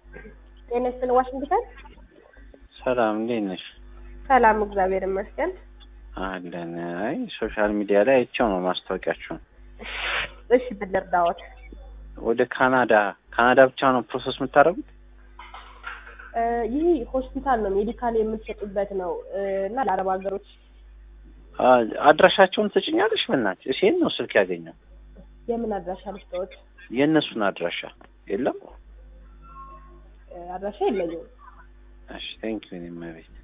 ጤና ይስጥልኝ ዋሽንግተን። ሰላም እንዴት ነሽ? ሰላም እግዚአብሔር ይመስገን። አለን። አይ ሶሻል ሚዲያ ላይ አይቼው ነው ማስታወቂያችሁን። እሺ ምን ልርዳዎት? ወደ ካናዳ ካናዳ ብቻ ነው ፕሮሰስ የምታደርጉት? እ ይህ ሆስፒታል ነው ሜዲካል የምትሰጡበት ነው እ እና ለአረብ ሀገሮች አ አድራሻቸውን ትጭኛለሽ? በእናትሽ እሺ፣ ነው ስልክ ያገኘው የምን አድራሻ ልስጠዎት? የእነሱን አድራሻ የለም? እ አድራሻ የለኝም። እሺ ቴንክ ዩ እኔ እመቤት